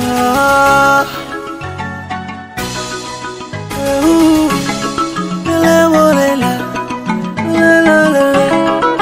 Ah. Ooh. La, la, la, la. La, la, la, la.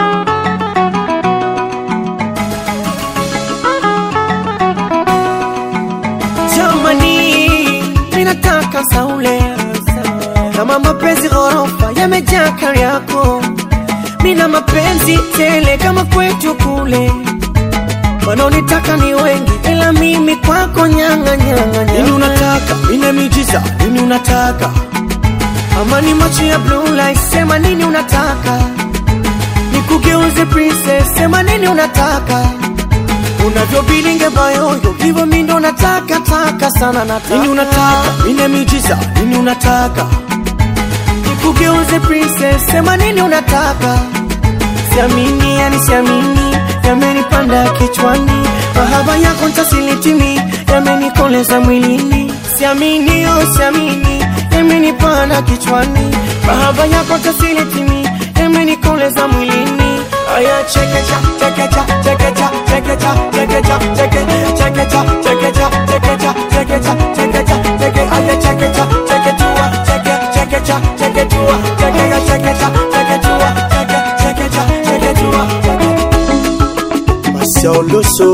Jamani, minataka saule kama mapenzi ghorofa yamejaa kari yako, mina mapenzi tele kama kwetu kule. Wanaonitaka ni wengi, ila mimi kwako nyanga nyanga Nini nyanga. unataka? Nini miujiza? Nini unataka? Ama ni macho ya blue light, sema nini unataka? Nikugeuze princess, sema nini unataka? Unavyobilinge bayoyo, hivyo mi ndo nataka taka sana nataka. Nini unataka? Nini miujiza? Nini unataka? Nikugeuze princess, sema nini unataka? Siamini, yani siamini, yamenipanda kichwani, mahaba yako ntasilitimi, yamenikoleza mwilini. Siamini, oh siamini, yamenipanda kichwani, mahaba yako ntasilitimi, yamenikoleza mwilini. Aya chekecha, chekecha, chekecha, chekecha, chekecha, cheke, chekecha, chekecha, chekecha, chekecha, chekecha, cheke, aya chekecha, cheketua, cheke, chekecha, cheketua, chekecha, chekecha, cheketua, cheke, chekecha, cheketua, cheke. Masauloso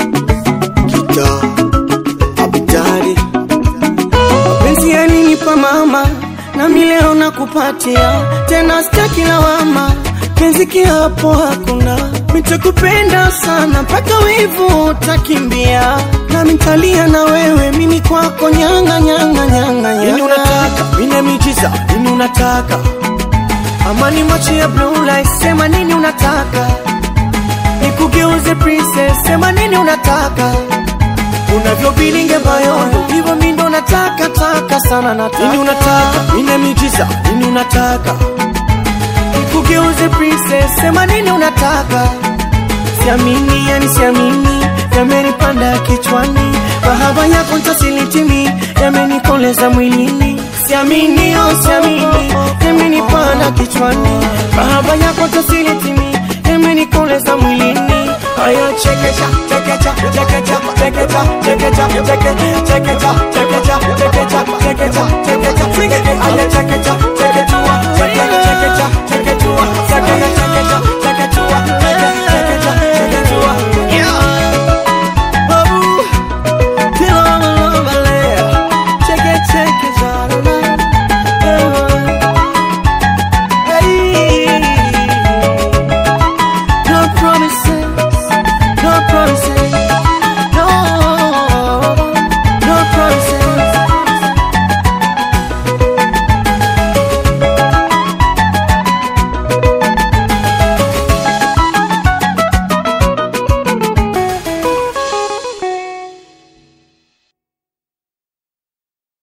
Kita Abidari Mapenzi yalinipa mama nami leo nakupatia tena, sitaki lawama, penzi kiapo hakuna, nitakupenda sana mpaka wivu utakimbia, nami nitalia na wewe, mimi kwako nyanga nyanga nyanga Nini nyanga. unataka? Nini miujiza? Nini unataka? Amani macho ya blue light, sema nini unataka? Nikugeuze princess, sema nini unataka? Unavyobilinge bayoyo, hivyo mi ndo nataka taka sana nataka. Nini unataka? Nini miujiza? Nini unataka? Nikugeuze princess, sema nini unataka? Siamini, yani siamini, yamenipanda kichwani, mahaba yako ntasilitimi, yamenikoleza mwilini. Siamini, oh siamini, yamenipanda kichwani, mahaba yako ntasilitimi, yamenikoleza mwilini. Aya chekecha, chekecha, chekecha, chekecha, chekecha, cheke, chekecha, chekecha, chekecha, chekecha, chekecha, cheke, aya chekecha,